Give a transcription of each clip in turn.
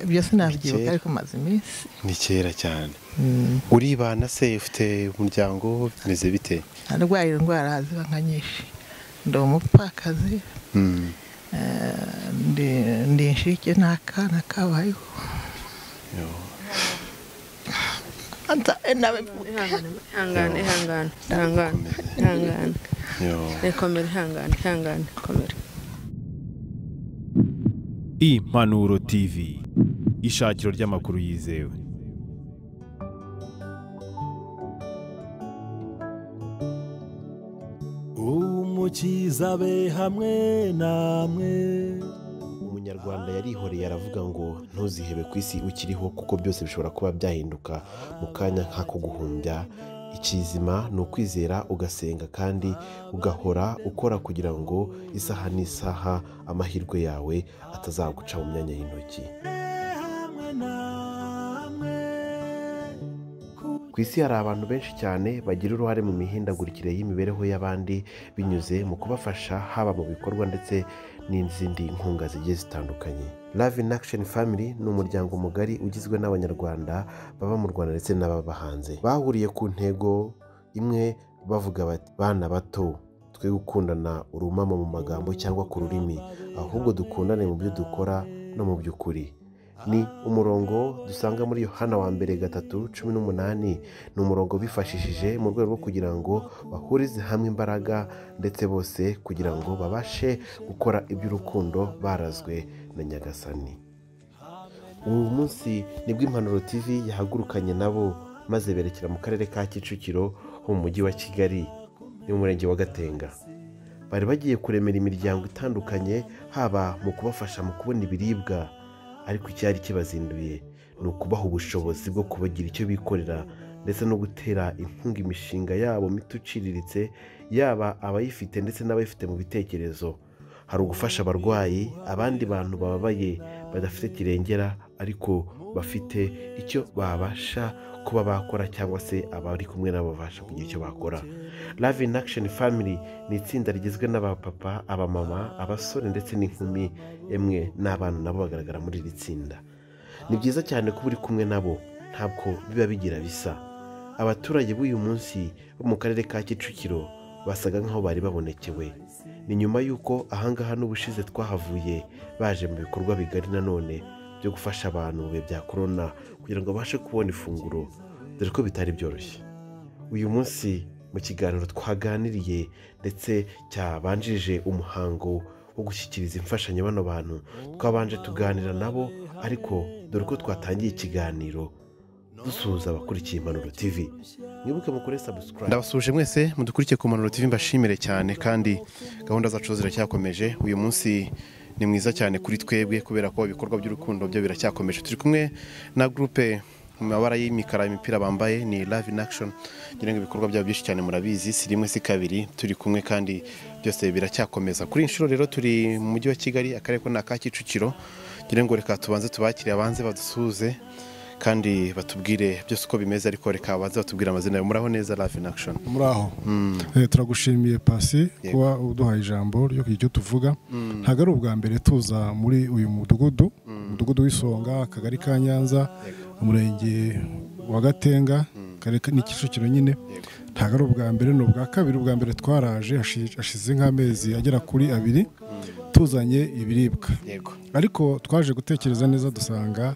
ibyo sinabyibuka ariko maze iminsi ni kera cyane uribana se ufite umuryango bimeze bite narwaye indwara ziba nka nyinshi ndi umupfakazi eh, ndi inshike n'akana kabayeho Anta- nawe ihangane ihangane ihangane ihangane komera ihangane ihangane komera Impanuro TV ishakiro ry'amakuru yizewe umukiza abe hamwe namwe umunyarwanda yarihoreye aravuga ngo ntuzihebe ku isi ukiriho kuko byose bishobora kuba byahinduka mu kanya nk'ako guhumbya ikizima ni ukwizera ugasenga kandi ugahora ukora kugira ngo isaha n'isaha amahirwe yawe atazaguca mu myanya y'intoki hamwe namwe ku isi hari abantu benshi cyane bagira uruhare mu mihindagurikire y'imibereho y'abandi binyuze mu kubafasha haba mu bikorwa ndetse n'izindi nkunga zigiye zitandukanye love in action family ni umuryango mugari ugizwe n'abanyarwanda baba mu rwanda ndetse n'ababa hanze bahuriye ku ntego imwe bavuga bati bana bato twe gukundana urumamo mu magambo cyangwa ku rurimi ahubwo dukundane mu byo dukora no mu by'ukuri ni umurongo dusanga muri yohana wa mbere gatatu cumi n'umunani ni umurongo bifashishije mu rwego rwo kugira ngo bahurize hamwe imbaraga ndetse bose kugira ngo babashe gukora iby'urukundo barazwe na nyagasani ubu munsi nibwo impanuro tv yahagurukanye nabo maze berekera mu karere ka kicukiro ho mu mujyi wa kigali ni mu murenge wa gatenga bari bagiye kuremera imiryango itandukanye haba mu kubafasha mu kubona ibiribwa ariko icyari kibazinduye ni ukubaha ubushobozi bwo kubagira icyo bikorera ndetse no gutera inkunga imishinga yabo mito iciriritse yaba abayifite ndetse n'abayifite mu bitekerezo hari ugufasha abarwayi abandi bantu bababaye badafite kirengera ariko bafite icyo babasha kuba bakora cyangwa se abari kumwe nabo babasha kugira icyo bakora love in action family ni itsinda rigizwe n'abapapa abamama abasore ndetse n'inkumi emwe n'abana nabo bagaragara muri iri tsinda ni byiza cyane kuba uri kumwe nabo ntabwo biba bigira bisa abaturage b'uyu munsi bo mu karere ka kicukiro basaga nk'aho bari babonekewe ni nyuma y'uko ahangaha n'ubushize twahavuye baje mu bikorwa bigari nanone byo gufasha abantu mu bihe bya korona kugira ngo babashe kubona ifunguro dore ko bitari byoroshye uyu munsi mu kiganiro twaganiriye ndetse cyabanjije umuhango wo gushyikiriza imfashanyo bano bantu twabanje tuganira nabo ariko dore ko twatangiye ikiganiro dusuhuza abakurikiye impanuro tv mwibuke mukore sabusikarayibu ndabasuhuje mwese mudukurikiye ku Manuro TV mbashimire cyane kandi gahunda zacu ziracyakomeje uyu munsi ni mwiza cyane kuri twebwe kubera ko ibikorwa by'urukundo byo biracyakomeje turi kumwe na gurupe mu mabara y'imikara imipira bambaye ni love in action ngira ngo ibikorwa byabo byinshi cyane murabizi si rimwe si kabiri turi kumwe kandi byose biracyakomeza kuri iyi nshuro rero turi mu mujyi wa kigali akarere ko ni aka kicukiro ngira ngo reka tubanze tubakire abanze badusuhuze kandi batubwire byose uko bimeze ariko reka baze batubwire amazina yawe muraho neza love in action muraho Eh, turagushimiye pasi Yego. kuba uduhaye ijambo ryo kugira icyo tuvuga ntabwo ari ubwa mbere tuza muri uyu mudugudu umudugudu w'isonga akagari ka nyanza umurenge wa gatenga Akarere ka- ni kicukiro nyine ntabwo ari ubwa mbere ni ubwa kabiri ubwa mbere twaraje hashi- hashize nk'amezi agera kuri abiri tuzanye ibiribwa yego ariko twaje gutekereza neza dusanga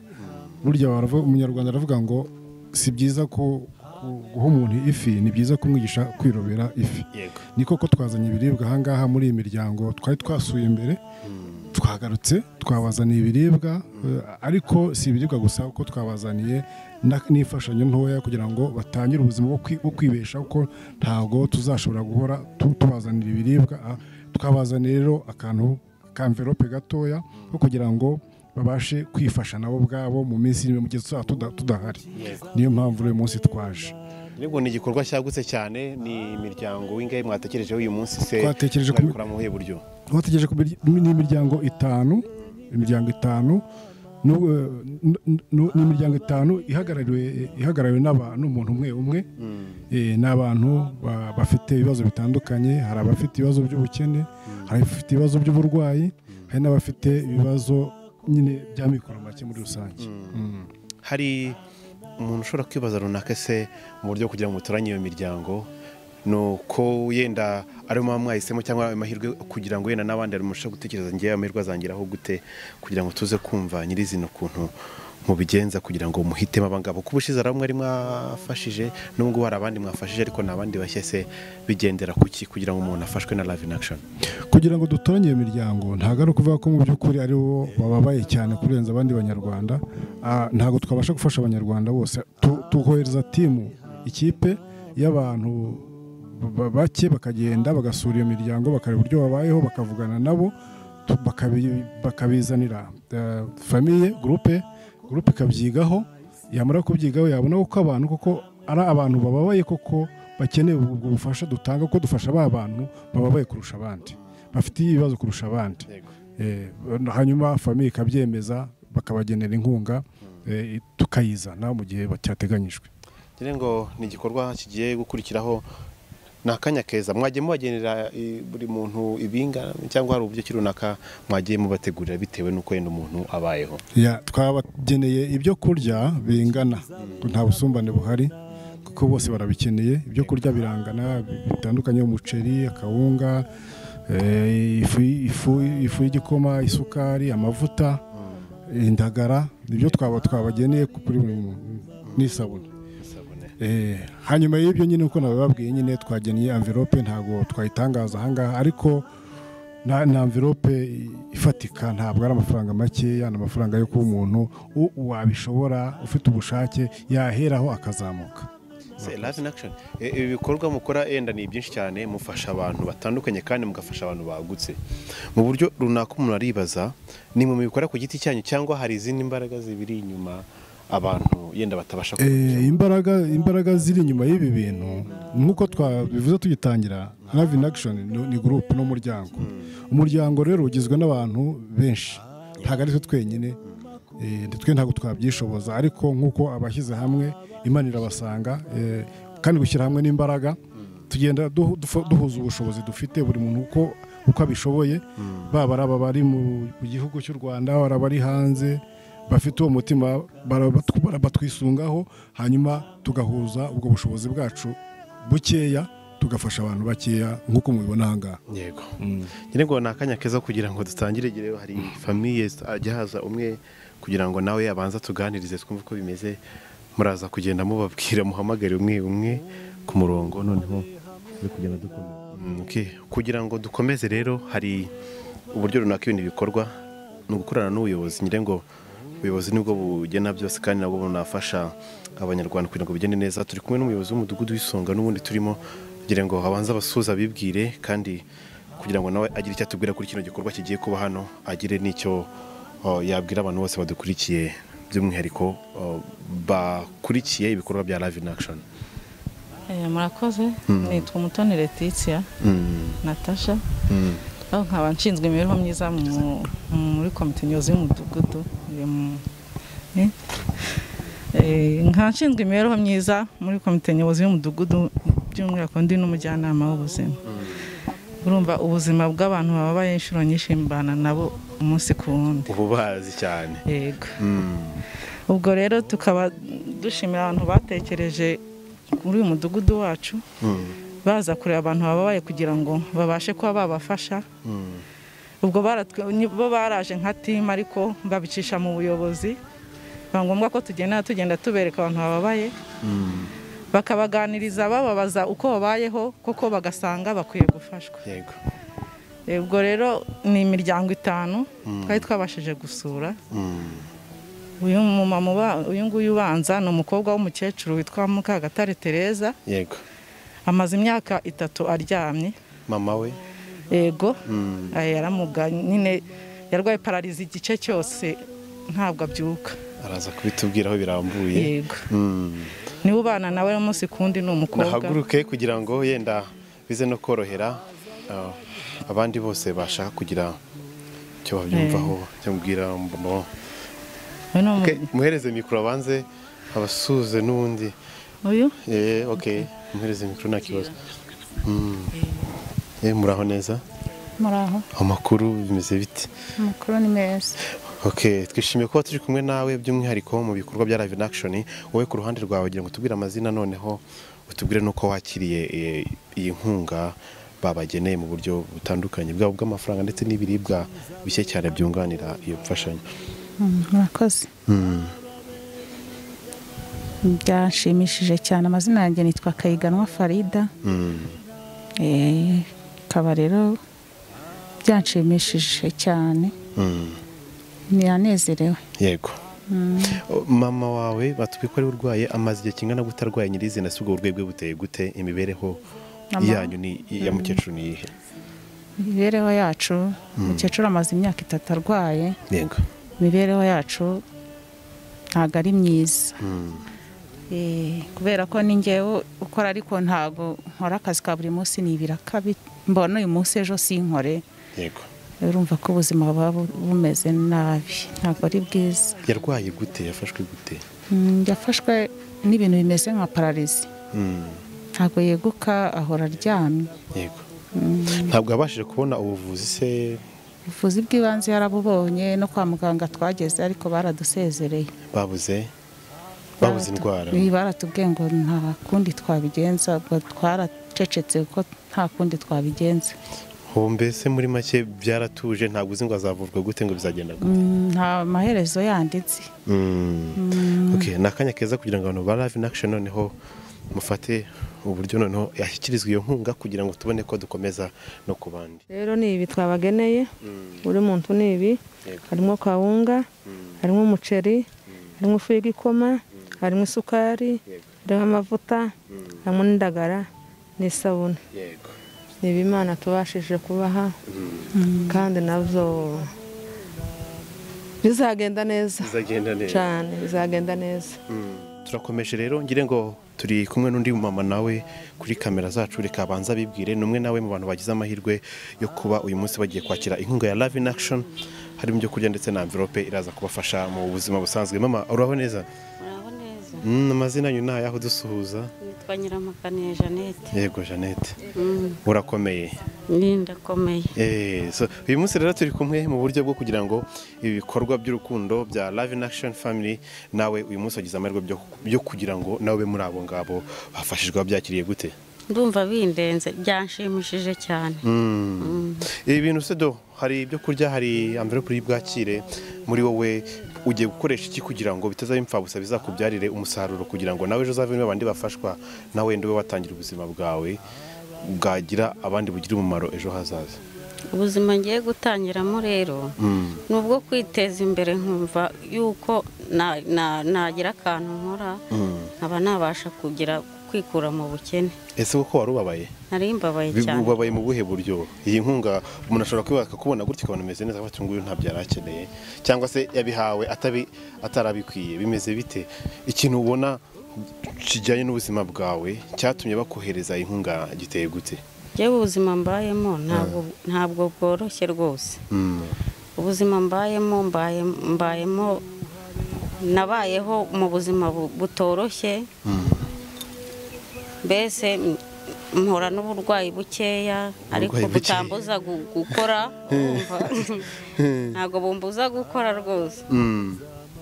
burya baravu- umunyarwanda aravuga ngo si byiza ko ku- guha umuntu ifi ni byiza kumwigisha kwirobera ifi yego ni koko twazanye ibiribwa ahangaha muri iyi miryango twari twasuye imbere twagarutse twabazaniye ibiribwa eh, ariko si ibiribwa gusa kuko twabazaniye na- n'imfashanyo ntoya kugira ngo batangire ubuzima bwo kwi- bwo kwibesha kuko ntabwo tuzashobora guhora tu- tubazanira ibiribwa ah, twabazaniye rero akantu ka mverope gatoya ko kugira ngo babashe kwifasha nabo ubwabo mu minsi iri imbere mu gihe tuzaba tuda- tudahari niyo mpamvu uyu munsi twaje Nibwo ni igikorwa cyagutse cyane ni imiryango w'ingahe mwatekerejeho uyu munsi se Twatekereje ku- mwabikora mu buhe buryo bategereje ku mirya- ni imiryango itanu imiryango itanu n'u- n- n- ni imiryango itanu ihagarariwe ihagarariwe n'aba- n'umuntu umwe umwe Eh, ni abantu ba- bafite ibibazo bitandukanye hari abafite ibibazo by'ubukene hari abafite ibibazo by'uburwayi hari n'abafite ibibazo nyine bya mikoro make muri rusange Mm. hari umuntu ushobora kwibaza runaka se mu buryo kugira ngo mutoranye iyo miryango ni uko wenda ari muba mwahisemo cyangwa ayo mahirwe kugira ngo wenda n'abandi mushe gutekereza ngewe amahirwe azangeraho gute kugira ngo tuze kumva nyirizina ukuntu mubigenza kugira ngo muhitemo abangabo kuba ushize hari umwe ari mwafashije n'ubwo hari abandi mwafashije ariko ni abandi bashya se bigendera ku ki kugira ngo umuntu afashwe na live in action kugira ngo dutoranye iyo miryango ntabwo ari ukuvuga ko mu by'ukuri ari bo bababaye cyane kurenza abandi banyarwanda Ah, ntabwo twabasha gufasha abanyarwanda bose Tu- tukohereza timu ikipe y'abantu ba- bake bakagenda bagasura iyo miryango bakareba uburyo babayeho bakavugana nabo tu- bakabi- bakabizanira eh, famiye gurupe gurupe ikabyigaho yamara kubyigaho yabona ko abantu koko ari abantu bababaye koko bakeneye ubwo bufasha dutanga kuko dufasha ba bantu bababaye kurusha abandi bafite ibibazo kurusha abandi Eh, hanyuma famiye ikabyemeza bakabagenera inkunga eh, tukayizana mu gihe cyateganyijwe ngira ngo ni igikorwa kigiye gukurikiraho ni akanya keza mwagiye mubagenera i- buri muntu ibinga cyangwa hari uburyo ki runaka mwagiye mubategurira bitewe n'uko wenda umuntu abayeho Ya, twabageneye ibyo kurya bingana nta busumbane buhari kuko bose barabikeneye ibyo kurya birangana bitandukanye umuceri akawunga eh, ifu ifu- ifu y'igikoma isukari amavuta indagara ibyo twaba twabageneye kuri buri muntu n'isabune Eh, hanyuma y'ibyo nyine uko nabibabwiye nyine twageneye amvirope ntabwo twayitangaza ahangaha ariko na na amvirope ifatika ntabwo ari amafaranga makeya ni amafaranga yo kuba umuntu u- wabishobora ufite ubushake yaheraho akazamuka Se, live in action E- ibi bikorwa mukora yenda ni byinshi cyane mufasha abantu batandukanye kandi mugafasha abantu bagutse mu buryo runaka umuntu aribaza ni mwe mubikora ku giti cyanyu cyangwa hari izindi mbaraga zibiri inyuma abantu yenda batabasha Eh, imbaraga imbaraga ziri inyuma y'ibi bintu nk'uko twabivuze tugitangira live in action ni- ni gurupe n'umuryango umuryango rero ugizwe n'abantu benshi ntabwo ari twe twenyine eh, twe ntabwo twabyishoboza ariko nk'uko abashyize hamwe imana irabasanga eh, kandi gushyira hamwe n'imbaraga tugenda duhu- dufu- duhuza ubushobozi dufite buri muntu uko uko abishoboye baba ari aba bari mu mu gihugu cy'u rwanda baba ari abari hanze bafite uwo mutima barabatu- batwisungaho hanyuma tugahuza ubwo bushobozi bwacu bukeya tugafasha abantu bakeya nk'uko mubibona ahangaha yego ngira ngo ni akanya keza kugira ngo dutangire igihe hari famiye ajya haza umwe kugira ngo nawe abanza tuganirize twumve uko bimeze muraza kugenda mubabwira muhamagare umwe umwe ku murongo noneho tuze kugenda dukomeza Mm, okay. kugira ngo dukomeze rero hari uburyo runaka ibintu bikorwa ni ugukorana n'ubuyobozi ngira ngo ubuyobozi nibwo bugena byose kandi nabwo bunafasha abanyarwanda kugira ngo bigende neza turi kumwe n'umuyobozi w'umudugudu w'isonga n'ubundi turimo kugira ngo abanze abasuhuza bibwire kandi kugira ngo nawe agire icyo atubwira kuri kino gikorwa kigiye kuba hano agire n'icyo uh, yabwira abantu bose badukurikiye by'umwihariko uh, bakurikiye ibikorwa bya live in action Eh, murakoze nitwa umutoni letitia Mm, natasha mm. aho nkaba nshinzwe imibereho myiza mu- muri komite nyobozi y'umudugudu iri mu- ni? Eh, nkaba nshinzwe imibereho myiza muri komite nyobozi y'umudugudu by'umwihariko ndi n'umujyanama w'ubuzima urumva ubuzima bw'abantu bababaye inshuro nyinshi mbana nabo umunsi ku wundi ubu bazi cyane yego Mm. ubwo rero tukaba dushimira abantu batekereje muri uyu mudugudu wacu baza kureba abantu bababaye kugira ngo babashe kuba babafasha ubwo baratwe- ni bo baraje nka timu ariko babicisha mu buyobozi biba ngombwa ko tugenda tugenda tubereka abantu bababaye bakabaganiriza bababaza uko babayeho koko bagasanga bakwiye gufashwa yego Eh, ubwo rero ni imiryango itanu twari twabashije gusura Mm. uyu mumama uba- uyu nguyu ubanza ni umukobwa w'umukecuru witwa mukagatare tereza yego amaze imyaka itatu aryamye mama we yego Eh, yaramuga nyine yarwaye pararizi igice cyose ntabwo abyuka araza kubitubwiraho birambuye yego Mm. niwe ubana nawe umunsi ku wundi ni umukobwa nahaguruke kugira ngo yenda bize no korohera uh, abandi bose bashaka kugira icyo babyumvaho cyangwa ubwira mama Uyu ni umu- Okay, muhereze mikoro abanze abasuhuze n'ubundi uyu Eh, okay muhereze mikoro nta kibazo Mm. Eh, muraho neza muraho amakuru bimeze bite amakuru ni meza Okay, twishimiye kuba turi kumwe nawe by'umwihariko mu bikorwa bya Live in Action wowe ku ruhande rwawe kugira ngo tubwire amazina noneho utubwire nuko wakiriye eh, iyi nkunga babageneye mu buryo butandukanye bwabo bw'amafaranga ndetse n'ibiribwa bishya cyane byunganira iyo mfashanyo murakoze byashimishije cyane amazina yanjye nitwa kayiganwa farida Mm, Eh, bikaba rero byanshimishije cyane mm, niranezerewe yego O, mama wawe batubwiye ko ari urwaye amaze igihe kingana gute arwaye nyirizina si ubwo burwayi bwe buteye gute imibereho Mama- yanyu ni ya mukecuru ni iyihe imibereho yacu umukecuru amaze imyaka itatu arwaye yego imibereho yacu ntabwo ari myiza Mm, Eh, kubera ko ni njyewe ukora ariko ntabwo nkora akazi ka buri munsi ni ibiraka bi- mbona uyu munsi ejo sinkore yego urumva ko ubuzima buba bu- bumeze nabi ntabwo ari bwiza yarwaye gute yafashwe gute Mm, yafashwe n'ibintu bimeze nka pararizi Mm, ntabwo yeguka ahora aryamye yego ntabwo yabashije kubona ubuvuzi se ubuvuzi bw'ibanze yarabubonye no kwa muganga twageze ariko baradusezereye babuze babuze indwara Baratu- baratubwiye ngo nta kundi twabigenza ubwo twaracecetse kuko nta kundi twabigenza ubu mbese muri make byaratuje ntabwo uzi ngo azavurwa gute ngo bizagenda gute Mm, nta maherezo yanditse Mm. Okay, ni akanya keza kugira ngo abantu ba Live in Action noneho mufate uburyo noneho yashyikirizwa iyo nkunga kugira ngo tubone ko dukomeza no ku bandi rero ni ibi twabageneye buri muntu ni ibi Yego. harimo kawunga harimo umuceri harimo ifu y'igikoma harimo isukari harimo amavuta harimo n'indagara n'isabune yego ni ibimana tubashije kubaha kandi nabyo bizagenda neza bizagenda neza cyane bizagenda neza Mm. turakomeje rero ngire ngo turi kumwe n'undi mama nawe kuri kamera zacu reka abanza bibwire ni umwe nawe mu bantu bagize amahirwe yo kuba uyu munsi bagiye kwakira inkunga ya Live in Action harimo ibyo kurya ndetse na envelope iraza kubafasha mu buzima busanzwe mama uraho neza muraho neza Mm, amazina yanyu ni ayaho dusuhuza nitwa nyiramukaniye jeannette yego Jeannette Mm, urakomeye ni ndakomeye Eh, so, uyu munsi rero turi kumwe mu buryo bwo kugira ngo ibikorwa by'urukundo bya Live in Action Family nawe uyu munsi wagize amahirwe byo- byo kugira ngo nawe ube muri abo ngabo bafashijwe babyakiriye gute ndumva bindenze byanshimishije cyane Mm. ibi bintu se do hari ibyo kurya hari amvelope y'ubwakire muri wowe ugiye gukoresha iki kugira ngo bitazaba imfabusa bizakubyarire umusaruro kugira ngo nawe ejo uzavemo abandi bafashwa nawe wenda ube watangira ubuzima bwawe bwagira abandi bugire umumaro ejo hazaza ubuzima ngiye gutangiramo rero Mm. ni ubwo kwiteza imbere nkumva yuko na- na- nagira akantu nkora Mm. nkaba nabasha kugira kwikura mu bukene ese koko wari ubabaye nari mbabaye cyane ubabaye mu buhe buryo iyi nkunga umuntu ashobora kuba akakubona gutya ukabona ameze neza afite nguyu ntabyo yari akeneye cyangwa se yabihawe atabi atarabikwiye bimeze bite ikintu ubona kijyanye n'ubuzima bwawe cyatumye bakohereza iyi nkunga giteye gute yewe ubuzima mbayemo ntabwo ntabwo bworoshye rwose Mm, ubuzima mbayemo mbaye mbayemo nabayeho mu buzima bu- butoroshye mbese m- mpora n'uburwayi bukeya ariko bukeya. butambuza gu- gukora urumva? ntabwo bumbuza gukora rwose mm,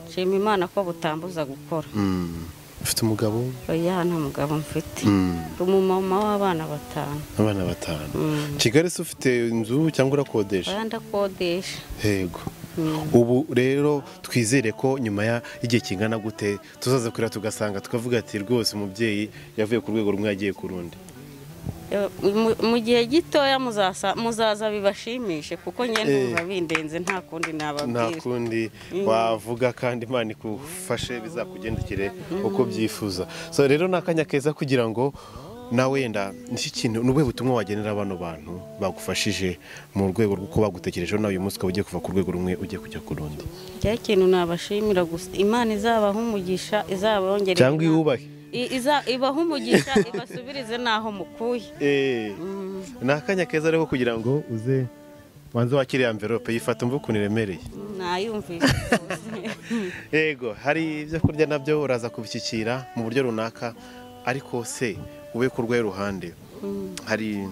nshima imana ko butambuza gukora mm. ufite umugabo oya nta mugabo mfite Mm, ndi umumama w'abana batanu abana batanu Mm. kigali se ufite inzu cyangwa urakodesha oya ndakodesha Yego. Ubu rero twizere ko nyuma ya- y'igihe kingana gute tuzaza kurira tugasanga tukavuga ati rwose umubyeyi yavuye ku rwego rumwe yagiye ku rundi. Eh, mu- mu gihe gitoya muzasa- muzaza bibashimishe kuko njye numva Eh. bindenze nta kundi Nta nababwira kundi wavuga kandi Imana ikufashe bizakugendekere uko byifuza. So rero ni akanya keza kugira ngo nawe wenda nicyo kintu ni ubuhe butumwa wagenera bano bantu bagufashije mu rwego rw'uko bagutekerejeho nawe uyu munsi ukaba ugiye kuva ku rwego rumwe ujya kujya ku rundi cya kintu nabashimira gusa imana izabaha umugisha izabongere cyangwa iwubahe ibaha umugisha ibasubirize n'aho mukuye Eh, ni akanya keza rero ko kugira ngo uze wanze wakire amvelope yifata umva ukuntu iremereye nayumvise rwose yego hari ibyo kurya nabyo uraza kubishyikira mu buryo runaka ariko se ube ku rwego ruhande hari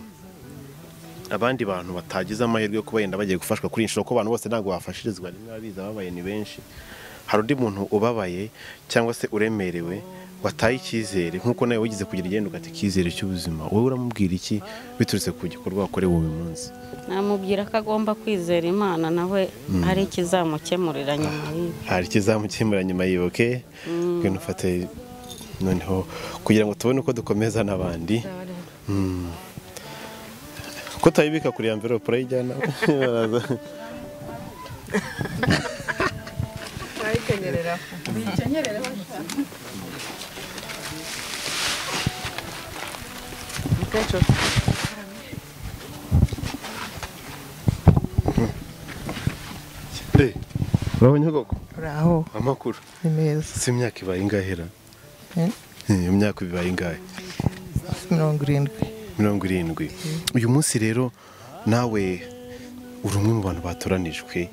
abandi bantu batagize amahirwe yo kuba yenda bagiye gufashwa kuri iyi nshuro kuko abantu bose ntabwo bafashirizwa rimwe abizi ababaye ni benshi hari undi muntu ubabaye cyangwa se uremerewe wataye icyizere nk'uko nawe wigeze kugira igenda ugata icyizere cy'ubuzima wowe uramubwira iki biturutse ku gikorwa wakorewe uyu munsi namubwira ko agomba kwizera imana nawe hari ikizamukemurira nyuma y'ibi hari ikizamukemura nyuma yibuke ngwino ufate noneho kugira ngo tubone uko dukomeza n'abandi Mm. ko utayibika kuri ya mverope urayijyana baraza Eh, urabonye koko uraho amakuru ni meza si imyaka ibaye ingahera Eh, iyo myaka bibaye ingahe mirongo irindwi mirongo irindwi uyu munsi rero nawe uri umwe mu bantu batoranijwe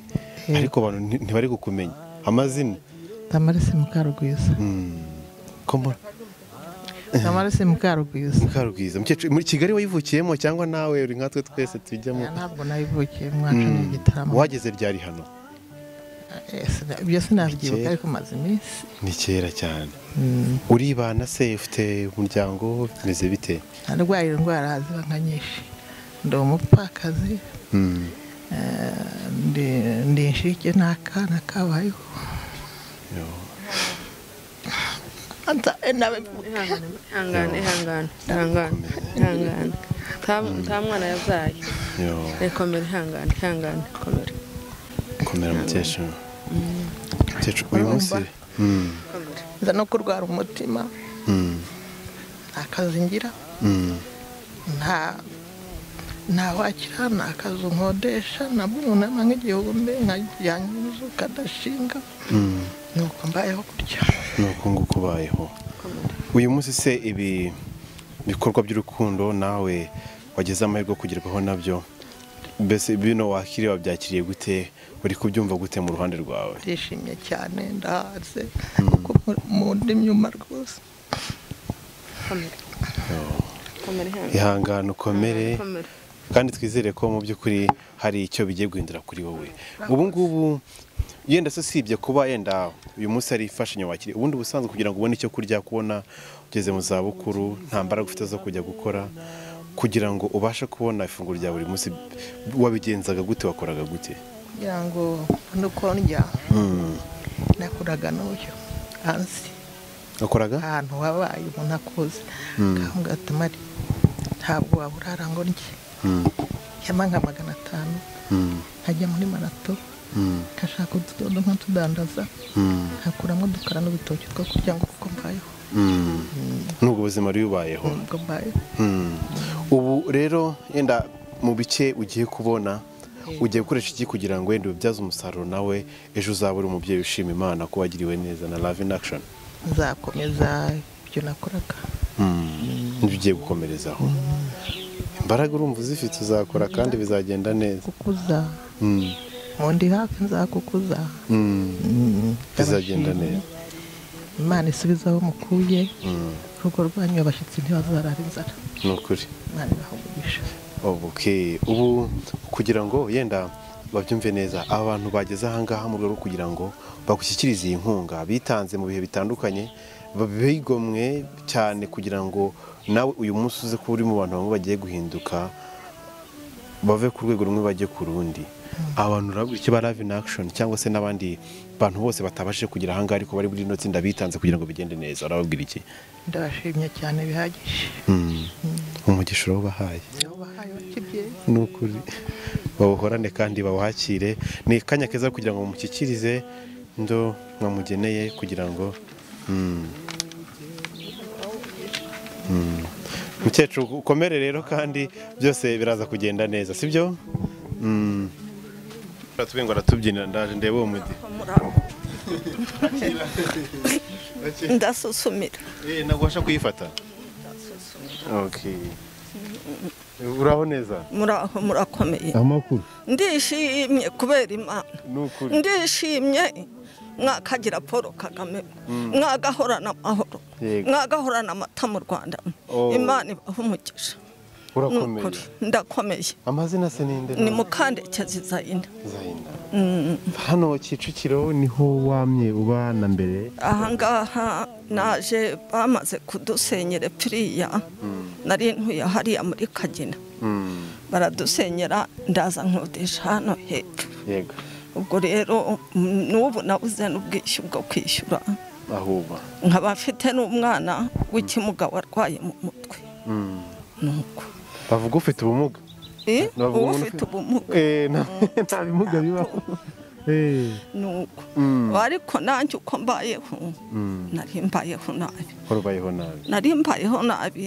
ariko abantu nti- ntibari kukumenya amazina tamarese mukarugwiza kombona tamarese mukarugwiza mukarugwiza mukecuru muri kigali wayivukiyemo cyangwa nawe uri nkatwe twese tujyamo ntabwo nabivukiye mwacu ni Mm. igitaramo wageze ryari hano Eh, sina- ibyo sinabyibuka Kera. ariko maze iminsi ni kera cyane uribana se ufite umuryango bimeze bite narwaye indwara ziba nka nyinshi ndi umupfakazi Mm. eh, ndi- ndi inshike n'akana kabayeho ihangane ihangane ihangane ihangane Nta- nta mwana yabyaye Yo, rekomera ihangane ihangane komera komera mukecuru mukecuru uyu munsi Mm, nza no kurwara umutima mm, nta kazi ngira mm. nta nta wakira nta kazi nkodesha nabwo umuntu ama nk'igihumbi nkajyanye inzu kadashinga Mm. nuko mbayeho gutya ni uko nguko ubayeho uyu munsi se ibi bikorwa by'urukundo nawe wageze amahirwe yo kugerwaho nabyo mbese bino wakiriye wabyakiriye gute uri kubyumva gute mu ruhande rwawe ndishimye cyane ndahaze kuko mu- mu ndimyuma rwose komera ihangane ihangane ukomere komera kandi twizere ko mu by'ukuri hari icyo bigiye guhindura kuri wowe ubu ngubu yenda se usibye kuba yenda uyu munsi ari imfashanyo wakiriye ubundi ubusanzwe kugira ngo ubone icyo kurya kubona ugeze mu zabukuru nta mbaraga ufite zo kujya gukora kugira ngo ubashe kubona ifunguro rya buri munsi wabigenzaga gute wakoraga gute kugira ngo nuko ndya Mm. nakoraga n'uyu hanze wakoraga ahantu wabaye umuntu akuze Mm. gatuma ari ntabwo waburara ngo ndye Mm, yaba nka magana atanu mm, nkajya muri marato mm, nkashaka utudodo nkatudandaza mm, nkakuramo udukara n'udutoki two kurya ngo kuko mbayeho mm. nubwo ubuzima rero ubayeho nubwo mbayeho Mm. ubu rero yenda mu bice ugiye kubona ugiye gukoresha iki kugira ngo wenda ubibyaze umusaruro nawe ejo uzaba uri umubyeyi ushima imana ko wagiriwe neza na love in action nzakomeza ibyo nakoraga nibyo ugiye gukomerezaho imbaraga urumva uzifite uzakora kandi bizagenda neza kukuza Mm. ngo ndi hafi nzakukuza Mm. bizagenda ndabashimye. neza imana isubize aho mukuye Mm. urugo rwanyu abashyitsi ntibazarara inzara ni ukuri imana ibahugurisha Okay. ubu kugira ngo yenda babyumve neza aba bantu bageze ahangaha mu rwego rwo kugira ngo bagushyikirize iyi nkunga bitanze mu bihe bitandukanye bigomwe cyane kugira ngo nawe uyu munsi uze kuba uri mu bantu bamwe bagiye guhinduka bave ku rwego rumwe bajye ku rundi abantu urabwira icyo ba love in action cyangwa se n'abandi bantu bose batabashije kugira ahangaha ariko bari muri rino tsinda bitanze kugira ngo bigende neza urababwira iki ndabashimye cyane bihagije Mm. umugisha urawubahaye wabahaye bakibye ni ukuri bawuhorane kandi bawakire ni akanya keza kugira ngo mushyikirize ndo mwamugeneye kugira ngo Mm. Mm. mukecuru ukomere rero kandi byose biraza kugenda neza sibyo Mm. aratubiye ngo aratubyinira ndaje ndebe uwo mudi ndasusumira Eh, nagwasha kuyifata Okay. uraho neza muraho murakomeye amakuru ndishimye kubera imana ni ukuri ndishimye mwakagira paul kagame Mm. mwagahorana amahoro Yego. mwagahorana amata mu rwanda Oh. imana ibaha umugisha urakomeye Nukuri, ndakomeye amazina se ninde ni mukandekezi zayina Zayina. Mm. hano kicukiro niho wamye uba na mbere ahangaha naje bamaze kudusenyera piriya nari ntuye hariya muri kagina Mm. baradusenyera ndaza nkodesha hano hepfo yego ubwo rero mm, n'ubu nabuze n'ubwishyu bwo kwishyura ahuba nkaba mfite n'umwana w'ikimuga warwaye mu mutwe nuko bavuga ufite ubumuga Eh, Bavuga uba umuntu ufite ubumuga Eh, nta- nta bimuga bibaho Eh. nuko Mm. ariko nanjye uko mbayeho Mm. nari mbayeho nabi warubayeho nabi nari mbayeho nabi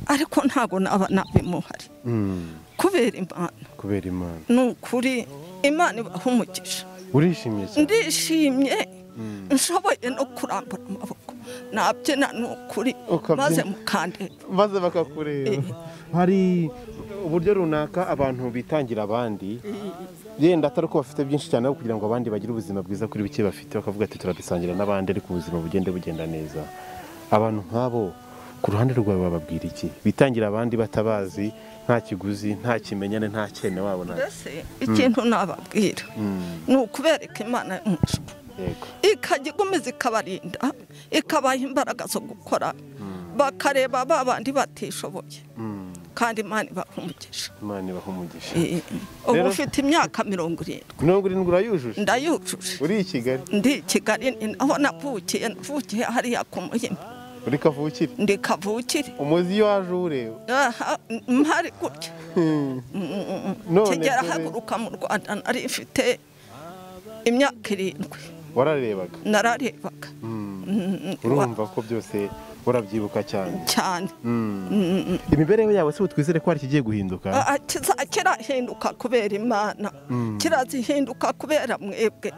ariko ntabwo naba nabi muhari Mm. kubera imana kubera imana ni ukuri imana ibaha umugisha urishimye cyane ndishimye nshoboye no kurambura amaboko nabyina ni ukuri Ukabyina. maze mukandeba maze bakakureba hari uburyo runaka abantu bitangira abandi yenda atari uko bafite byinshi cyane ahubwo kugira ngo abandi bagire ubuzima bwiza kuri bike bafite bakavuga ati turabisangira n'abandi ariko ubuzima bugende bugenda neza abantu nk'abo ku ruhande rwawe bababwira iki bitangira abandi batabazi nta kiguzi nta kimenyane nta cyene wabo nta mbese ikintu nababwira Mm, ni ukubereka imana y'umushwa yego ikajya igomeza ikabarinda ikabaha imbaraga zo gukora bakareba ba bandi batishoboye Mm, kandi imana ibaha umugisha imana ibaha umugisha ubu Rero- ufite imyaka mirongo irindwi mirongo irindwi urayujuje ndayujuje uri i kigali ndi i kigali ni naho navukiye navukiye hariya ku muhima uri kavukire ndi kavukire umuzi iyo waje uwureba aha mpari gutya Mm, Mm. None kigera dore- haguruka mu rwanda nari mfite imyaka irindwi wararebaga nararebaga Mm, urumva ko byose urabyibuka cyane cyane Mm. Mm, mm. imibereho yawe se twizere ko hari ikigiye guhinduka Ah, ah, kiza- kirahinduka kubera imana Mm. kirazihinduka kubera mwebwe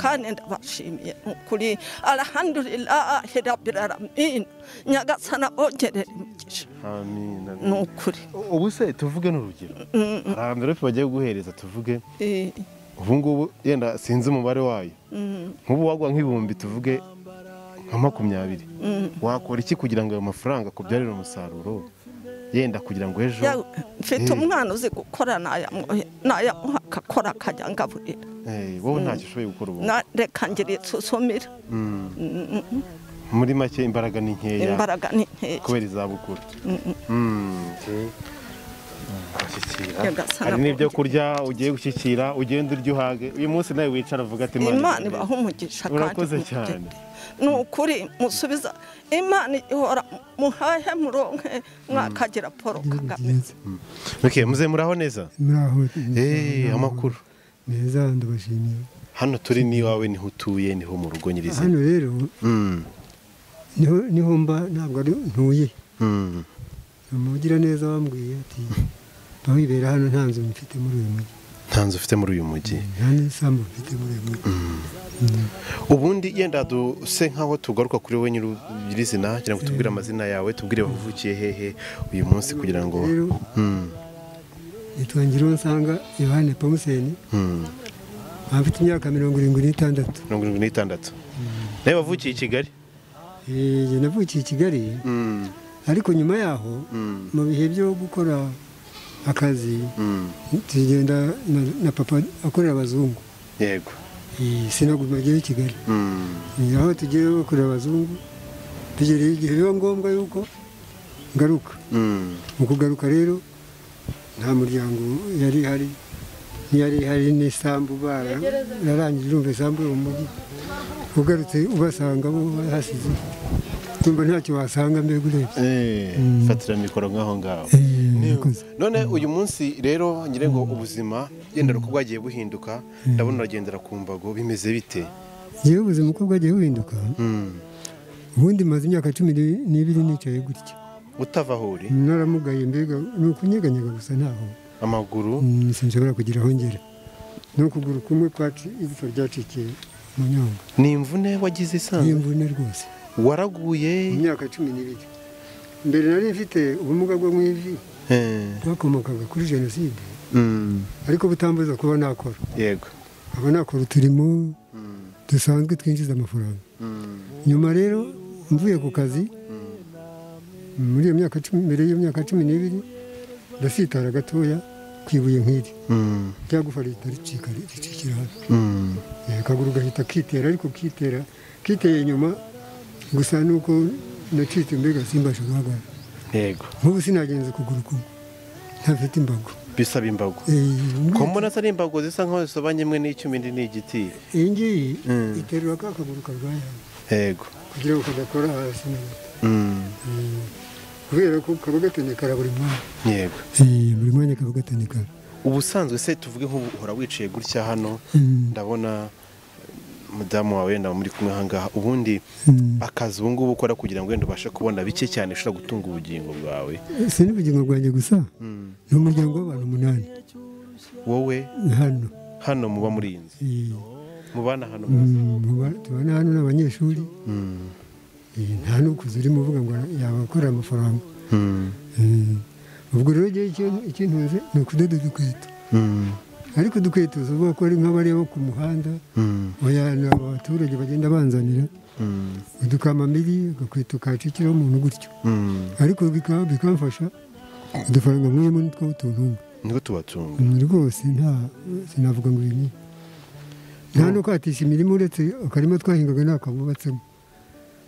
kandi ndabashimiye ni ukuri arahandurirahi rabiraramin nyagasana ongerera imigisha amin amin. ni ukuri ubu se tuvuge n'urugero hari amverope bagiye guhereza tuvuge Eh, ubu ngubu yenda sinzi umubare wayo mm, nk'ubu wagwa nk'ibihumbi tuvuge nka makumyabiri mm. wakora iki kugira ngo ayo mafaranga akubyarire umusaruro yenda kugira ngo ejo Ya- mfite Eh. umwana uzi gukora nayamwohe- nayamuha akakora akajya ngaburira Eh, wowe Mm. ntacyo ushoboye gukora ubu Na- reka ngira insuzumire Mm. Mm, mm, mm. muri make imbaraga ni nkeya imbaraga ni nkeya kubera izabukuru Mm, mm. Mm, okay. Gushyikira. Nyagasana hari n'ibyo kurya ugiye gushyikira ugenda urya uhage uyu munsi nawe wicara uvuga ati imana ibaha umugisha kandi urakoze mugende." cyane ni ukuri musubiza imana ihora muhahe muronke mwakagira paul kagame okay muze muraho neza muraho Eh, amakuru meza ndabashimiye hano turi n'iwawe niho utuye niho mu rugo hano nyirizina rero Mm, niho niho mba ntabwo ari ntuye mm, umugira neza wambwiye ati aho ibera hano nta nzu mfite muri uyu mujyi nta nzu ufite muri uyu mujyi nta n'isambu mfite muri uyu mujyi ubundi yenda duse nk'aho tugaruka kuri wowe nyiri nyirizina kugira ngo tubwire amazina yawe tubwire wavukiye hehe uyu munsi kugira ngo Rero- Mm, nitwa nsanga yohane pamuseni mm. nkaba mfite imyaka mirongo irindwi n'itandatu mirongo irindwi n'itandatu nawe wavukiye i kigali Eh, jye navukiye i kigali Mm, ariko nyuma yaho mm, mu bihe byo gukora akazi mm. tugenda na- na papa akorera abazungu yego Eh, sinaguma njyewe i kigali Mm, Eh, aho tugiye bakorera abazungu tugereye igihe biba ngombwa yuko ngaruka mm. mu kugaruka rero nta muryango yari ihari ntiyari ihari n'isambu bara- bararangije urumva isambu yo mu mujyi ugarutse ubasanga bo bahasize tumva ntacyo wasanga mbega urebye Eh, fatira mikoro nk'aho ngaho none uyu munsi rero nyirengo ubuzima yenda uko bwagiye buhinduka ndabona uragendera ku mbago bimeze bite yewe ubuzima uko bwagiye buhinduka Mm. ubundi maze imyaka cumi n'i- n'ibiri nicaye gutya utava aho uri naramugaye mbega ni ukunyeganyega gusa ntaho amaguru Mm, sinshobora kugira aho ngera ni ukuguru kumwe kwacu igipfa ryacikiye mu nyonga ni imvune ni wagize isanzwe imvune rwose waraguye mu myaka cumi n'ibiri mbere nari mfite ubumuga bwo mu ivi Eh, bwakomokaga kuri jenoside mm, ariko butambuza kuba nakora yego nkaba nakora uturimo dusanzwe twinjiza amafaranga Mm, nyuma rero mvuye ku kazi muri iyo myaka cumi mbere y'iyo myaka cumi n'ibiri ndasitara gatoya ku ibuye nk'iri ryagufa leta ricika ricikira hasi Eh, akaguru gahita kitera ariko kitera kiteye inyuma gusa nuko nacitse mbega simbasha guhagarara yego nk'ubu sinagenza ukuguru kumwe ntafite imbago bisaba imbago Eh, ko mbona atari imbago zisa nkaho zisobanye imwe n'icyuma indi ni igiti iyi ngiyi Mm. iterura ka kaguru karwaye yego kugira ngo kadakora hasi neza Mm. kubera ko kaba gatendekara buri mwanya yego Eh, buri mwanya kaba gatendekara ubusanzwe se tuvuge nk'ubu uhora wicaye gutya hano Mm. ndabona mudamu wawe wenda muri kumwe ahangaha ubundi Mm. akazi ubu ngubu ukora kugira ngo wenda ubashe kubona bike cyane ushobora gutunga ubugingo bwawe Eh, si n'ubugingo bwanjye gusa Mm. ni umuryango w'abantu umunani wowe hano hano muba muri iyi nzu Eh, mubana hano mm, muba- tubana hano n'abanyeshuri Mm. Eh, nta n'ukuzi urimo uvuga ngo yabakorera amafaranga Mm. Eh, ubwo rero igihe ikintunze ni ukudoda udukweto Mm. ariko udukweto uvuga ko ari nk'abariya bo ku muhanda Mm. oya ni abaturage bagenda banzanira Mm. udukamamiri agakweto kacikiraho umuntu gutyo Mm. ariko bika- bikamfasha udufaranga nkuyemo nitwo utununga niko tubatunga rwose nta sinavuga ngo ibi ni nta no kwatisha imirima uretse akarima twahingaga ntabwo bubatsemo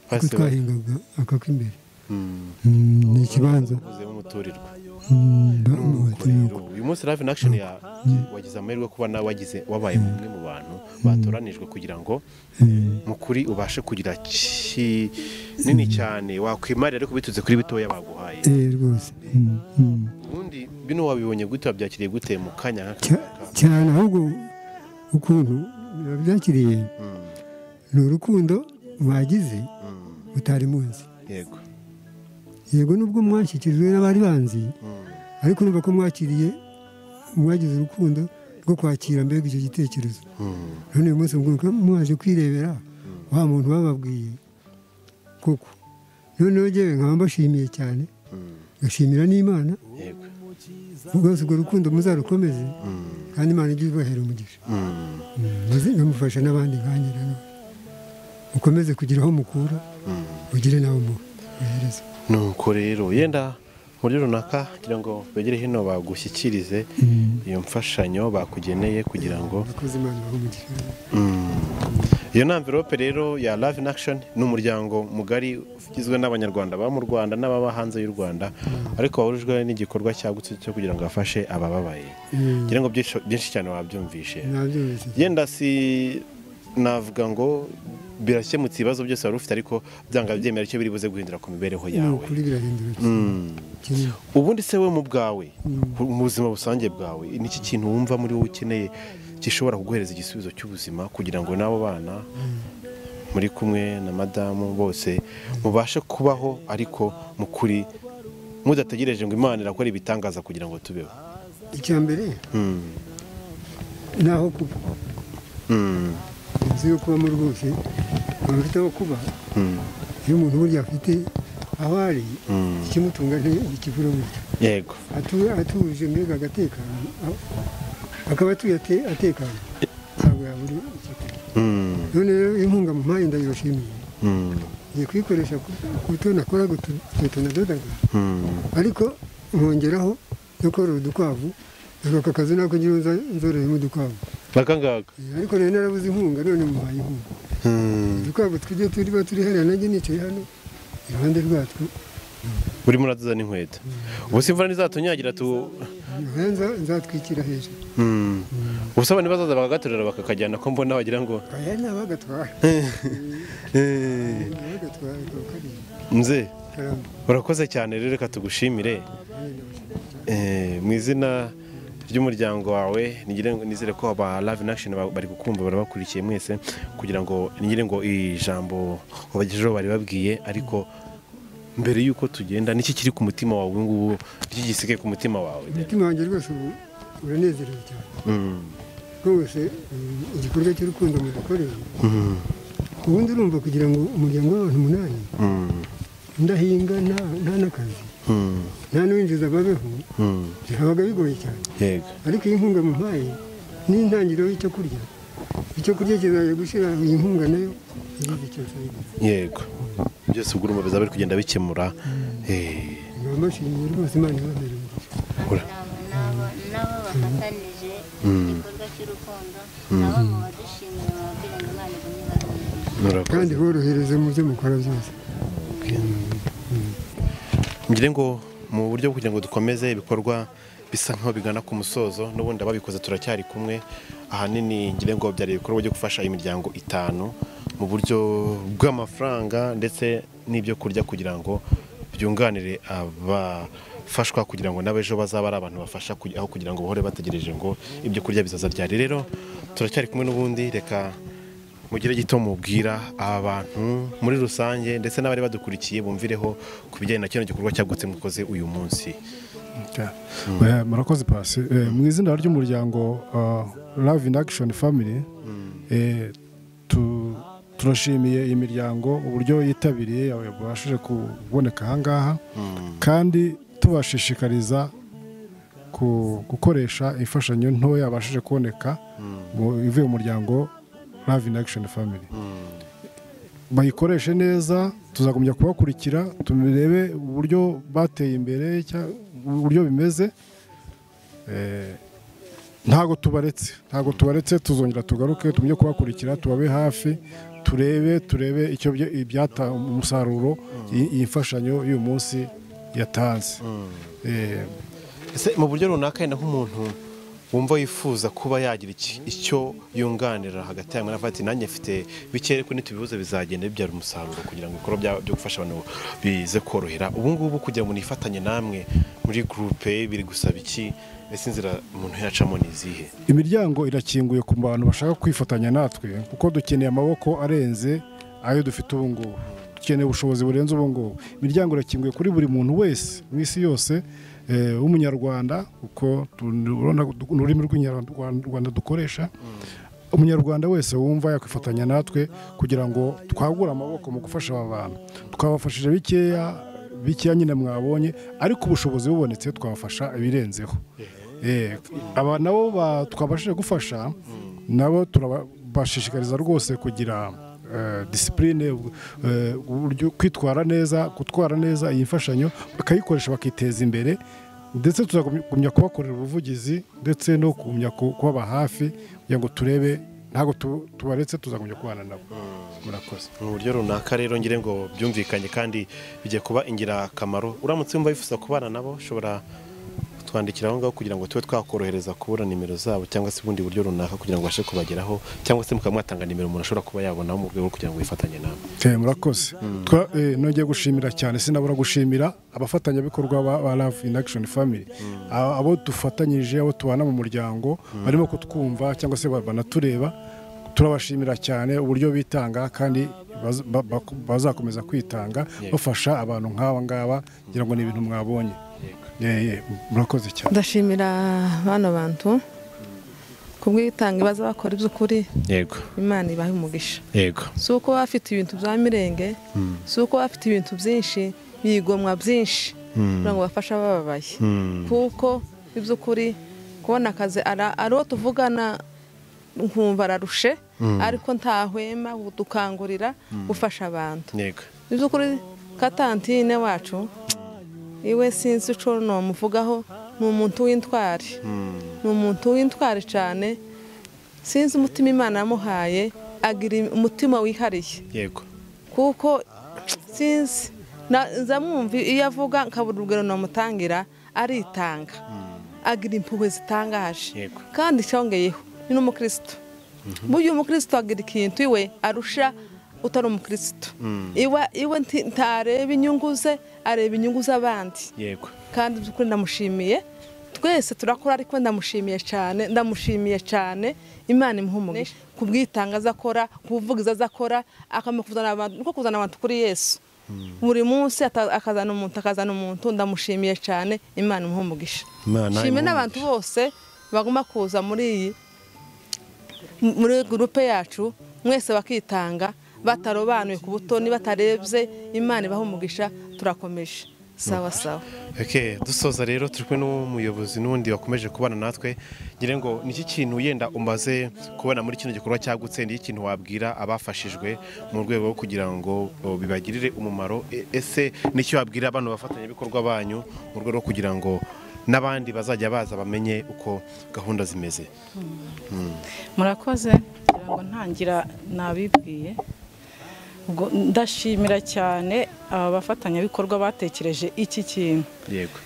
ako Hasi twahingaga aka k'imbere Mm. Mm, ni ikibanza Uvuzemo umuturirwa Mm, ba- Nuko ni rero, uyu munsi live in action ya wagize amahirwe kuba nawe wagize wabaye umwe mu bantu batoranijwe kugira ngo mu kuri ubashe kugira kinini cyane wakwimarira ariko biturutse kuri bitoya baguhaye eh, rwose Mm, mm. ubundi bino wabibonye gute wabyakiriye gute mu kanya nk'aka Cya- cyane ahubwo ukuntu byakiriye ni urukundo bagize utari munsi yego yego nubwo mwashyikirijwe n'abari banzi ariko urumva ko mwakiriye mwagize urukundo rwo kwakira mbega icyo gitekerezo none uyu munsi mwibuka mwaje kwirebera wa muntu bababwiye koko noneho ngewe nkaba mbashimiye cyane ngashimira n'imana rwose urwo rukundo muzarukomeze kandi imana ijye ibahera umugisha Mm. muzamufasha n'abandi nkanjye nanone mukomeze kugira aho mukura mugire nawe muhereza nuko rero yenda muri runaka kugira ngo begere hino bagushyikirize iyo mfashanyo bakugeneye kugira ngo abakozi imana ibahe umugisha iyo ni amvirope rero ya Love in Action ni umuryango mugari ugizwe n'abanyarwanda baba mu rwanda n'ababa hanze y'u rwanda ariko wahurijwe n'igikorwa cyagutse cyo kugira ngo afashe abababaye Mm. ngira ngo byinshi byinshi cyane wabyumvishe nabyumvise yenda si navuga ngo birakemutse ibibazo byose wari ufite ariko byanga byemera icyo biri buze guhindura ku mibereho ni yawe ukuri birahindura Mm. cyane ubundi se we mu bwawe Mm. mu buzima busange bwawe ni iki kintu wumva muri wowe ukeneye gishobora kuguhereza igisubizo cy'ubuzima kugira ngo n'abo bana muri kumwe na madamu bose mubashe kubaho ariko mu kuri mudategereje ngo imana irakora ibitangaza kugira ngo tubeho icya mbere Mm. ni aho kuba Mm. inzu yo kubamo rwose umuntu ufite aho kuba Mm. iyo umuntu burya afite aho ari Mm. ikimutunga ntikivura burya yego Atu- atuje mbega agatekano a- akaba atuye ate- atekanye ntabwo yabura ikigo Mm. none rero inkunga mumpaye ndayibashimiye Mm. ngiye kuyikoresha ku ku byo nakoraga utu- utu nadodaga Mm. ariko nkongeraho no korora udukwavu aka kazi nako njyewe nza- nzororeyemo udukwavu aka ngaka ariko nari narabuze inkunga none mubaye inkunga Mm. udukwavu tw'ibyo turiba turi hariya nanjye nicaye hano iruhande rwatwo urimo uradoda n'inkweto ubu se imvura ntizatunyagira tu nyoya nza- nzatwikira hejuru Mm. ubuse abantu bazaza bakagaterura bakakajyana ko mbona wagira ngo aya ni abagatwara Eh, abagatwara kakaba kariya nze karamba urakoze cyane rero reka tugushimire Eh, mu izina ry'umuryango wawe nigire ngo- nizere ko aba Love in Action ba- bari kukumva barabakurikiye mwese kugira ngo nigire ngo ijambo wabagejejeho bari babwiye ariko mbere y'uko tugenda niki kiri ku mutima wawe ubu ngubu niki gisigaye ku mutima wawe umutima wanjye rwose ubu uranezerewe cyane Mm. rwose mm, igikorwa cy'urukundo mudukoreye Mm. ubundi urumva kugira ngo umuryango w'abantu umunani Mm. ndahinga nta- nta n'akazi Mm. nta n'uwinjiza babeho Mm. bihabaga bigoye cyane yego ariko iyi nkunga mumpaye ni intangiriro y'icyo kurya icyo kurya kizajya gushyira iyi nkunga nayo igize icyo nsabira yego byose ubwo urumva bizaba biri kugenda bikemura Eh, nkaba mbashimiye rwose imana ibabere umugisha bakora nabo nabo bafatanyije igikorwa cy'urukundo nabo muba dushimiye mubabwira ngo imana igumye ibamwirire kandi borohereze mu byo mukora byose ngire ngo mu buryo bwo kugira ngo dukomeze ibikorwa bisa nkaho bigana ku musozo n'ubundi ababikoze turacyari kumwe ahanini ngire ngo byari ibikorwa byo gufasha imiryango itanu mu buryo bw'amafaranga ndetse n'ibyo kurya kugira ngo byunganire abafashwa kugira ngo nabo ejo bazaba ari abantu bafasha kugi- aho kugira ngo bahore bategereje ngo ibyo kurya bizaza ryari rero turacyari kumwe n'ubundi reka mugire gito mubwira abantu muri rusange ndetse n'abari badukurikiye bumvireho ku bijyanye na kino gikorwa cyagutse mukoze uyu munsi Eh, murakoze pasi mu izina ry'umuryango uh, love in action family eh, tu- turashimiye iyi miryango uburyo yitabiriye babashije kuboneka ahangaha kandi tubashishikariza ku- gukoresha imfashanyo ntoya yabashije kuboneka mu- ivuye mu muryango love in action family bayikoreshe neza tuzagumya kubakurikira turebe uburyo bateye imbere cya- uburyo bimeze Eh, ntago tubaretse ntago tubaretse tuzongera tugaruke tujye kubakurikira tubabe hafi turebe turebe icyo byo- ibyata umusaruro iyi iyi mfashanyo y'uyu munsi yatanze Eh, ese mu buryo runaka yenda nk'umuntu wumva yifuza kuba yagira iki- icyo yunganira hagati yawe na ati nanjye mfite bikeya ariko ntitubibuze bizagenda bibyara umusaruro kugira ngo ibikorwa bya- byo gufasha abantu bize korohera ubu ngubu kugira ngo nifatanye namwe muri gurupe biri gusaba iki ese inzira umuntu yacamo ni izihe imiryango irakinguye ku bantu bashaka kwifatanya natwe kuko dukeneye amaboko arenze ayo dufite ubu ngubu dukeneye ubushobozi burenze ubu ngubu imiryango irakinguye kuri buri muntu wese mu isi yose eh, w'umunyarwanda kuko tu- urabona du- ururimi rw'inyarwanda dukoresha umunyarwanda wese wumva yakwifatanya natwe kugira ngo twagure amaboko mu gufasha aba bantu twabafashije bikeya bikeya nyine mwabonye ariko ubushobozi bubonetse twabafasha ibirenzeho Eh, aba nabo ba- twabashije gufasha nabo turabashishikariza rwose kugira eh, disipurine eh, uburyo kwitwara neza gutwara neza iyi mfashanyo bakayikoresha bakiteza imbere ndetse tuzagumya kubakorera ubuvugizi ndetse no kugumya ku- kubaba hafi kugira ngo turebe ntabwo tu- tubaretse tuzagumya kubana nabo murakoze mu buryo runaka rero ngire ngo byumvikanye kandi bijya kuba ingirakamaro uramutse wumva wifuza kubana nabo ushobora kutwandikira aho ngaho kugira ngo tube twakorohereza kubura nimero zabo cyangwa se ubundi buryo runaka kugira ngo babashe kubageraho cyangwa se mukaba mwatanga nimero umuntu ashobora kuba yabonaho mu rwego rwo kugira ngo yifatanye nawe Eh, murakoze Twa- eh, nongeye gushimira cyane sinabura gushimira abafatanyabikorwa ba- ba love in action family A- abo dufatanyije abo tubana mu muryango barimo kutwumva cyangwa se ba- banatureba turabashimira cyane uburyo bitanga kandi baz- ba- ba- bazakomeza kwitanga Yego. bafasha abantu nk'aba ngaba ngira ngo ni ibintu mwabonye Eh, eh, murakoze cyane ndashimira bano bantu kubwitanga baza bakora iby'ukuri yego imana ibahe umugisha yego si uko baba bafite ibintu bya mirenge Mm. si uko baba bafite ibintu byinshi bigomwa byinshi Mm. kugira ngo bafashe abababaye Mm. kuko mu by'ukuri kubona akazi ara- ari uwo tuvugana nkumva ararushe Mm. ariko ntahwema dukangurira gufasha abantu yego mu by'ukuri katantine wacu iwe sinzi ico nomuvugaho ni umuntu w'intwari ni umuntu w'intwari cyane sinzi umutima imana yamuhaye agira umutima wihariye yego kuko sinzi na- ndamwumva iyo avuga nkabura urugero namutangira aritanga agira impuhwe zitangaje Yego. kandi cyongeyeho ni n'umukristo burya umukristo agira ikintu iwe arusha utari umukristo Mm. iwe iwe nti- ntareba inyungu ze areba inyungu z'abandi yego kandi by'ukuri ndamushimiye twese turakora ariko ndamushimiye cyane ndamushimiye cyane imana imuhumure ku bwitanga azakora ku buvugizi azakora akamaro kuzana abantu niko kuzana abantu kuri yesu buri munsi ata- akazana umuntu akazana umuntu ndamushimiye cyane imana imuhumugisha Imana shime imuhe n'abantu bose bagomba kuza muri iyi muri gurupe yacu mwese bakitanga batarobanuye ku butoni batarebye imana ibahumugisha turakomeje sawa sawa Ok, dusoza rero turi kumwe n'umuyobozi n'undi wakomeje kubana natwe ngira ngo niki kintu yenda umaze kubona muri kino gikorwa cyagutse ni ikintu wabwira abafashijwe mu rwego rwo kugira ngo o, bibagirire umumaro E- ese nicyo wabwira abantu bafatanyabikorwa banyu mu rwego rwo kugira ngo n'abandi bazajya baza bamenye uko gahunda zimeze Mm. murakoze kugira ngo ntangira nabibwiye ubwo ndashimira cyane aba bafatanyabikorwa batekereje iki kintu yego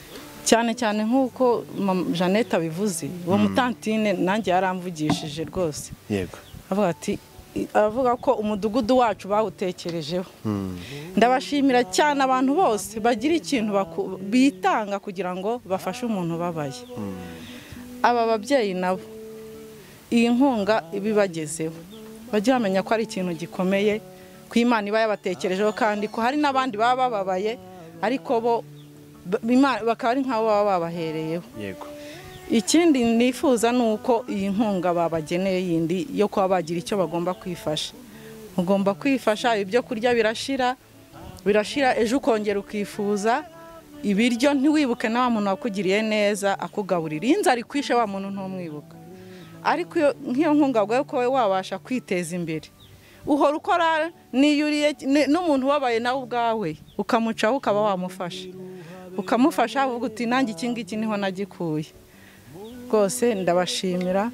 cyane cyane nk'uko mama jeannette abivuze uwo mutantine nanjye yaramvugishije rwose yego avuga ati avuga ko umudugudu wacu bawutekerejeho Mm. ndabashimira cyane abantu bose bagira ikintu baku- bitanga kugira ngo bafashe umuntu ubabaye aba babyeyi nabo iyi nkunga ibibagezeho bajye bamenya ko ari ikintu gikomeye ku imana iba yabatekerejeho kandi ko hari n'abandi baba bababaye ariko bo ba- Imana- bakaba ari nk'abo baba babahereyeho yego ikindi nifuza ni uko iyi nkunga babageneye yindi yo kuba bagira icyo bagomba kwifasha ugomba kwifasha ibyo kurya birashira birashira ejo ukongera ukifuza ibiryo ntiwibuke na wa muntu wakugiriye neza akugaburira iyo inzara ikwishe wa muntu ntumwibuka ariko iyo- nk'iyo nkunga bwawe ko wowe wabasha kwiteza imbere uhora ukora niyuriye ni- n'umuntu ubabaye nawe ubwawe ukamucaho ukaba wamufasha ukamufasha uvuga uti nanjye iki ngiki niho nagikuye rwose ndabashimira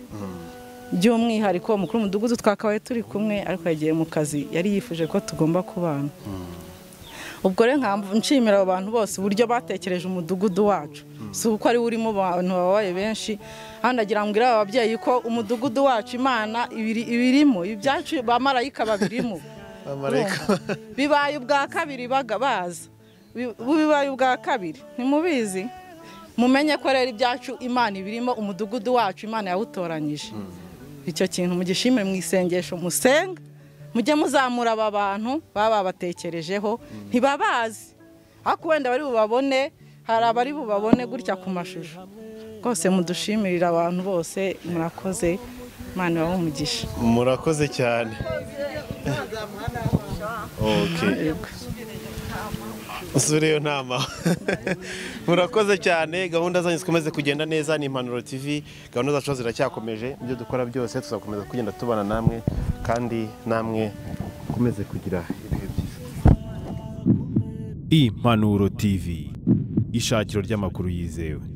by'umwihariko umukuru w'umudugudu twakabaye turi kumwe ariko yagiye mu kazi yari yifuje ko tugomba kubana ubwo rero nkamvu nshimira abo bantu bose uburyo batekereje umudugudu wacu si uko ari urimo abantu babaye benshi hano ndagira ngo aba babyeyi ko umudugudu wacu imana ibiri- ibirimo ibyacu bamarayika babirimo bibaye ubwa kabiri baga- baza Bi- bibaye ubwa kabiri ntimubizi mumenye ko rero ibyacu imana ibirimo umudugudu wacu imana yawutoranyije icyo kintu mugishimire mu isengesho musenga mujye muzamura aba bantu baba babatekerejeho ntibabazi ariko wenda bari bubabone hari abari bubabone gutya ku mashusho rwose mudushimirira abantu bose murakoze imana ibahe umugisha murakoze cyane okay usure iyo nama murakoze cyane gahunda zanyu zikomeze kugenda neza ni impanuro tv gahunda zacu ziracyakomeje ibyo dukora byose tuzakomeza kugenda tubana namwe kandi namwe mukomeze kugira ibihe byiza Impanuro TV. Ishakiro ry'amakuru yizewe.